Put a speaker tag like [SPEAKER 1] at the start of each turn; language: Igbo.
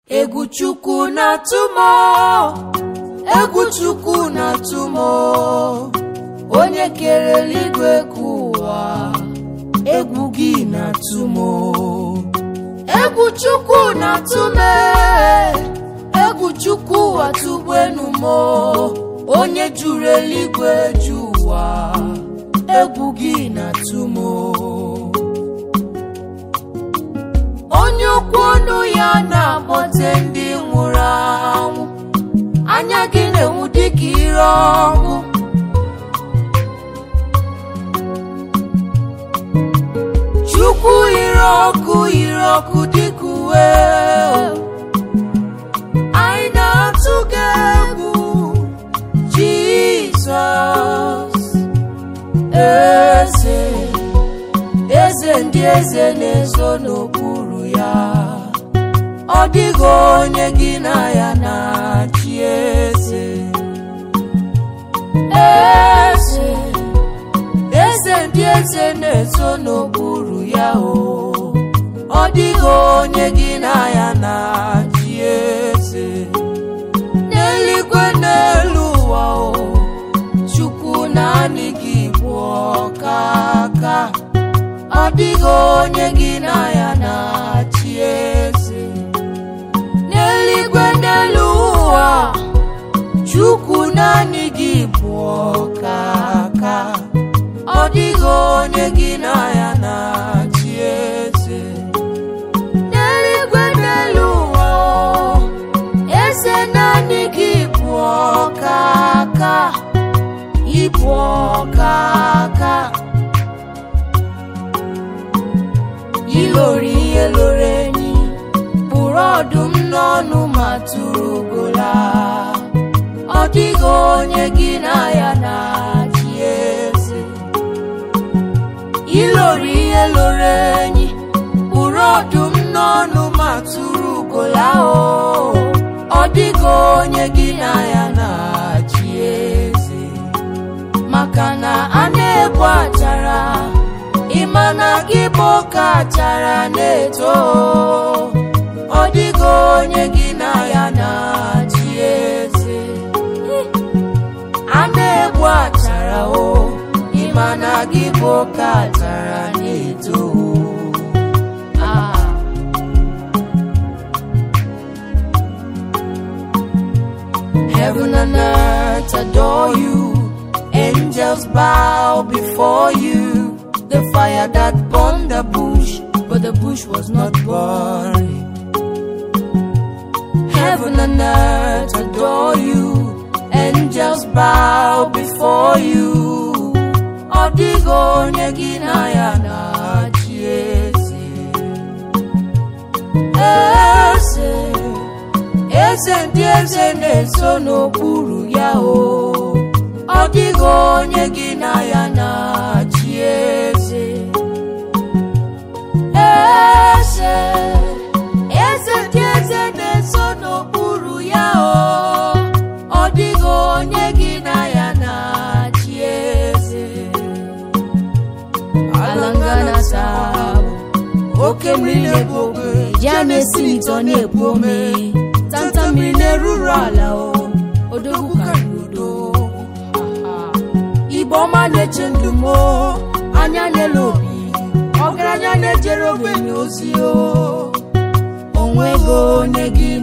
[SPEAKER 1] egwu chukwu na-atụ m egwu chukwu na-atụ m onye kere eluigwe ka ụwa egwu gị na-atụ m egwu chukwu na-atụ m egwu chukwu atụgbenu m onye juru eluigwe ju ụwa egwu gị na-atụ m onye okwu ọnụ ya na-akpọte ndị nwụrụ anwụ anya gị na-enwu dịka ire ọkụ chukwu ire ọkụ ire ọkụ dịka uwe anyị na-atụ gị egwu jizọs eze eze ndị eze na-ezo n'okpuru ya ọ dịghị onye gị na ya na-achị eze eze eze ndị eze na-ezo n'okpuru ya o ọ dịghị onye gị na ya na-achị eze n'eluigwe n'elu ụwa o chukwu naanị gị bụ ọkaka ọ dịghị onye gị na ya na-achị eze n'eluigwe n'elu ụwa chukwu naanị gị bụ ọkaka ọ dịghị onye gị na ya na-achị eze n'eluigwe n'elu ụwa eze naanị gị bụ ọkaka ịbụ ọkaka ilori ihe loro enyi bụrụ ọdụm n'ọnụ ma tụrụ ugola ọ dịghị onye gị na ya na-achị eze ilori ihe loro enyi bụrụ ọdụm n'ọnụ ma tụrụ ugola o ọ dịghị onye gị na ya na-achị eze maka na a na-ebu achara ịma na gị bụ oke achara na-eto ọ dịghị onye gị na ya na-achị eze a na-egbu achara o ịma na gị bụ oke achara na-eto Ah. Heaven and earth adore you, angels bow before you. The fire that burned the bush, but the bush was not burning. Heaven and earth adore you, angels bow before you. Ọ dịghị onye gị na ya na-achị eze. Eze, eze ndị eze na-eso n'okpuru ya o. Ọ dịghị onye gị na ya na-achị eze. Eze, eze ndị eze na-eso n'okpuru ya o. Ọ dịghị onye gị na ya na-achị eze. Alangana sabu, oke mmiri na-ebu ogbe, ya na-esi n'ịtọ na-ebu ome. Tanta mmiri na-eruru ala o, odogwu karịrị odogwu. Igbo ọma na-eche ndụ m o, anya na-ele obi ọgaranya na-ejere ogbenye ozi o onwego onye gị